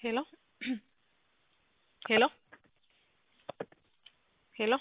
ሄሎ ሄሎ ሄሎ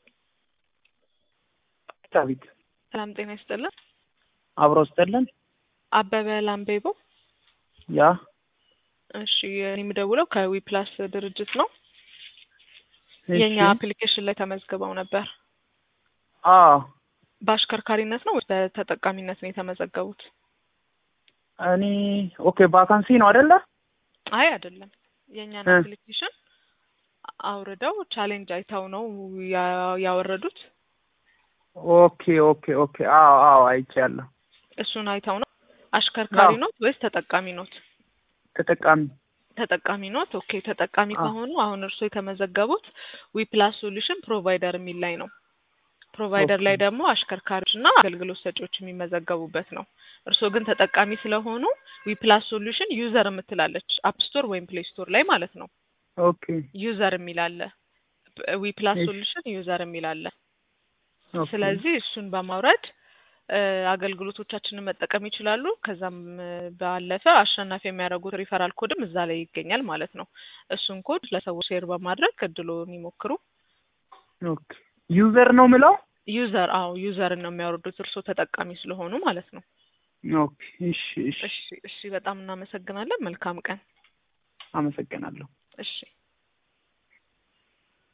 ዳዊት ሰላም ጤና ይስጥልን። አብሮ ስጥልን። አበበ ላምቤቦ። ያ እሺ እኔ የምደውለው ከዊፕላስ ድርጅት ነው። እሺ። የእኛ አፕሊኬሽን ላይ ተመዝግበው ነበር። አዎ በአሽከርካሪነት ነው ወይስ በተጠቃሚነት ነው የተመዘገቡት? እኔ ኦኬ ቫካንሲ ነው አይደለ? አይ አይደለም። የእኛን እ። አፕሊኬሽን አውርደው ቻሌንጅ አይተው ነው ያ- ያወረዱት። ኦኬ ኦኬ ኦኬ። አዎ አዎ አይቻለሁ። እሱን አይተው ነው። አሽከርካሪ አዎ። ኖት ወይስ ተጠቃሚ ኖት? ተጠቃሚ ተጠቃሚ ኖት። ኦኬ ተጠቃሚ አዎ። ከሆኑ አሁን እርስዎ የተመዘገቡት ዊፕላስ ሶሉሽን ፕሮቫይደር የሚል ላይ ነው። ፕሮቫይደር ኦኬ። ላይ ደግሞ አሽከርካሪዎች እና አገልግሎት ሰጪዎች የሚመዘገቡበት ነው። እርስዎ ግን ተጠቃሚ ስለሆኑ ዊፕላስ ሶሉሽን ዩዘር የምትላለች አፕ ስቶር ወይም ፕሌይ ስቶር ላይ ማለት ነው። ኦኬ ዩዘር የሚል አለ። ዊፕላስ እሺ። ሶሉሽን ዩዘር የሚል አለ። ኦኬ። ስለዚህ እሱን በማውረድ እ፣ አገልግሎቶቻችንን መጠቀም ይችላሉ። ከዛም እ፣ ባለፈ አሸናፊ የሚያደርጉት ሪፈራል ኮድም እዛ ላይ ይገኛል ማለት ነው። እሱን ኮድ ለሰዎች ሼር በማድረግ እድሎን ይሞክሩ። ኦኬ። ዩዘር ነው ምለው? ዩዘር አዎ ዩዘርን ነው የሚያወርዱት እርስዎ ተጠቃሚ ስለሆኑ ማለት ነው። ኦኬ። እሺ እሺ። እሺ እሺ፣ በጣም እናመሰግናለን። መልካም ቀን። አመሰግናለሁ። እሺ